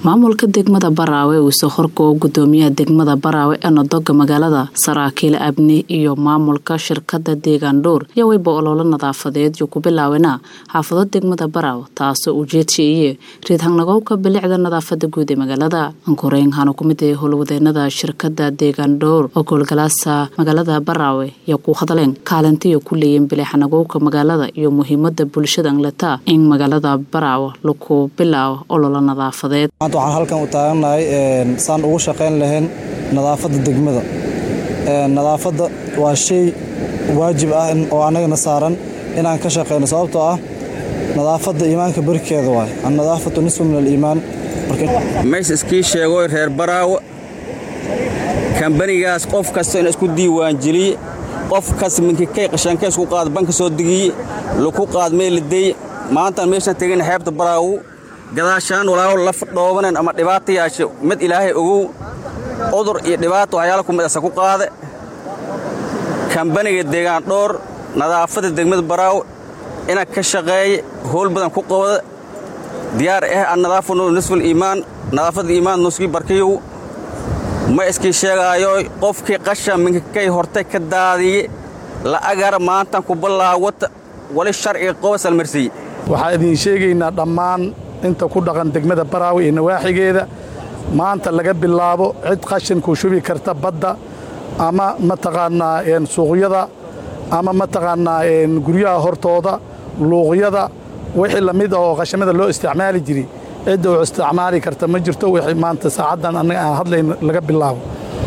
maamulka degmada baraawe uuse horkoo gudoomiyaha degmada baraawe ee nodoga magaalada saraakiil abni iyo maamulka shirkada deegaan dhowr yaa weyba ololo nadaafadeed yo ku bilaawena xaafado degmada baraawe taasoo ujeedshaiye riidhangnagowka bilicda nadaafada guud ee magaalada ankoreyn hana ku mid ee howlwadeenada shirkada deegaan dhowr oo goolgalaasa magaalada baraawe yaa ku hadleen kaalintiyo ku leeyiin bilicnagowka magaalada iyo muhiimada bulshada angleta in magaalada baraawe laku bilaabo ololo nadaafadeed maanta waxaan halkan u taagannahay saan ugu shaqayn lahayn nadaafadda degmada nadaafadda waa shay waajib ah oo annagana saaran inaan ka shaqayno sababtoo ah nadaafadda iimaanka barkeeda waay annadaafatu nisfu min aliimaan mays iskii sheegoy reer baraawo kambanigaas qof kasta in isku diiwaanjeliye qof kas minkikay qashanka isku qaad banka soo degiye laku qaad meeliday maantaan meeshaan tegin xeebta baraawo gadaashaan walaaho laf dhoobanen ama dhibaata yaashe mid ilaahay ogow cudur iyo dhibaato waxyaala ku midasa ku qaade kambaniga deegaan dhoor nadaafadda degmada baraawo ina ka shaqeeye howl badan ku qabada diyaar ah annadaafanu nisful iimaan nadaafadda iimaan nuskii barkiyow ma iskii sheegaayo qofkii qasha minkakay hortay ka daadiye la'agar maantan ku ballaawata wali sharciga qoba salmarsiiye waxaan idiin sheegaynaa dhammaan inta ku dhaqan degmada baraawi iyo nawaaxigeeda maanta laga bilaabo cid qashinkuu shubi karta badda ama mataqaannaa suuqyada ama mataqaannaa guryaha hortooda luuqyada wixii la mid ah oo qashamada loo isticmaali jiray cidda uu isticmaali karta ma jirto wixii maanta saacaddan annaga aan hadlayn laga bilaabo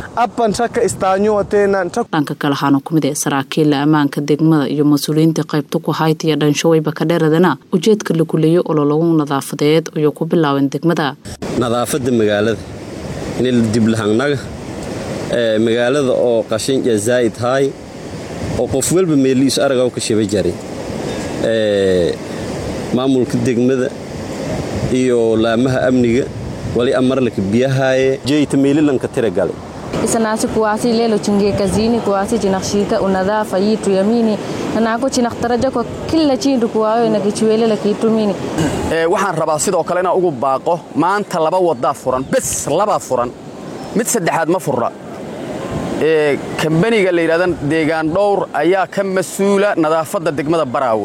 dhanka kale waxaana ku mid ee saraakiilla ammaanka degmada iyo mas-uuliyiinta qaybta ku hayta iyo dhanshaweyba ka dheeradana ujeedka la guleeyo olologu nadaafadeed ayuu ku bilaabeen degmada nadaafadda magaalada in diblahannaga magaalada oo qashinja zaa'id haay oo qof walba meeliisu aragaw ka shaba jaray maamulka degmada iyo laamaha amniga wali amarlaka biyahaaye jeyta meelilanka tiragalay isanasi kuwasi lelo chingie kazini kuwasi chinakshita unadhafa yitu yamini nanako chinaktarajako kila chindu kuwayo inakichiwelela kiitumini waxaan rabaa sidoo kale inaan ugu baaqo maanta laba wadaa furan bes labaa furan mid saddexaad ma furra kambaniga la yidhahda deegaan dhowr ayaa ka mas-uula nadaafadda degmada baraawe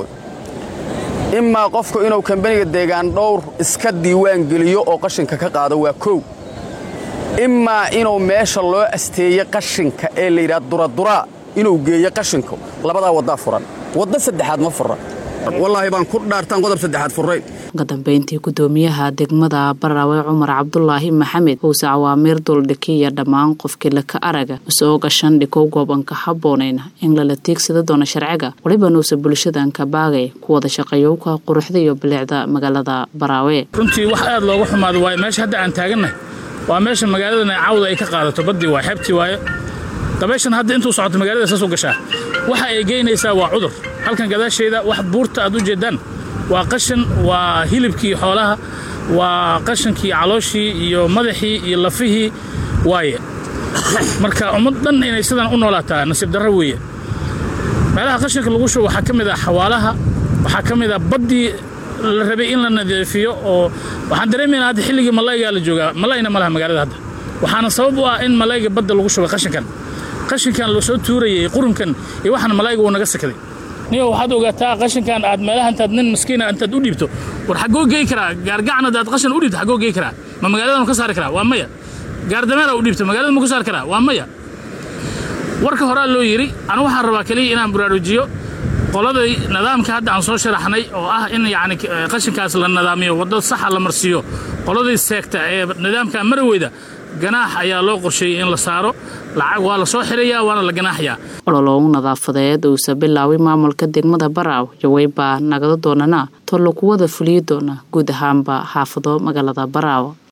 imaa qofku inuu kambaniga deegaan dhowr iska diiwaan geliyo oo qashinka ka qaado waa kow imaa inuu meesha loo asteeye qashinka ee la yidhaha duraduraa inuu geeyo qashinka labadaa waddaa furan wadda saddexaad ma furra wallaahi baan ku dhaartaan qodob saddexaad furray uga dambeyntii gudoomiyaha degmada baraawe cumar cabdulaahi maxamed uuse cawaamiir duldhikiya dhammaan qofkii laka araga isoo gashan dhikow goobanka habboonayna in lala tiigsada doona sharciga waliba nuuse bulshadanka baagay ku wada shaqeeyowka quruxda iyo bilicda magaalada baraawe runtii wax aad looga xumaado waaye meesha hadda aan taagannahay waa meesha magaaladana cawda ay ka qaadato baddii waa xeebtii waaye dabayshan hadda intuu socoto magaalada saasuu gashaa waxa ay geynaysaa waa cudur halkan gadaasheeda wax buurta aad u jeeddaan waa qashin waa hilibkii xoolaha waa qashankii calooshii iyo madaxii iyo lafihii waaye marka ummad dhan inay sidan u noolaataa nasiib darro weeye meelaha qashinka lagu shubo waxaa ka mid ah xawaalaha waxaa ka mid ah baddii la rabay in la nadiifiyo oo waxaan dareemaynaa hadda xilligii malaygaa la joogaa malayna ma laha magaalada hadda waxaana sabab u ah in malayga badda lagu shubay qashinkan qashinkan la soo tuurayay qurunkan iyo waxaan malayga uu naga sakaday niyo waxaad ogaataa qashinkan aad meelaha intaad nin maskiina intaad u dhiibto war xaggoo gey karaa gaargacan hadaad qashin u dhiibto xaggoo gey karaa ma magaalada ma ka saari karaa waa maya gaardameera u dhiibto magaalada ma ku saari karaa waa maya warka horaa loo yidhi anu waxaan rabaa keliya inaan baraarujiyo qoladay nidaamka hadda aan soo sharaxnay oo ah in yacni qashinkaas la nidaamiyo waddo saxa la marsiiyo qoladii seegta ee nidaamka maraweyda ganaax ayaa loo qorsheeyey in la saaro lacag waa la soo xirayaa waana la ganaaxayaa olologu nadaafadeed uuse bilaaway maamulka degmada baraaw jaweybaa nagada doonana tollo kuwada fuliyi doona guud ahaanba xaafado magaalada baraaw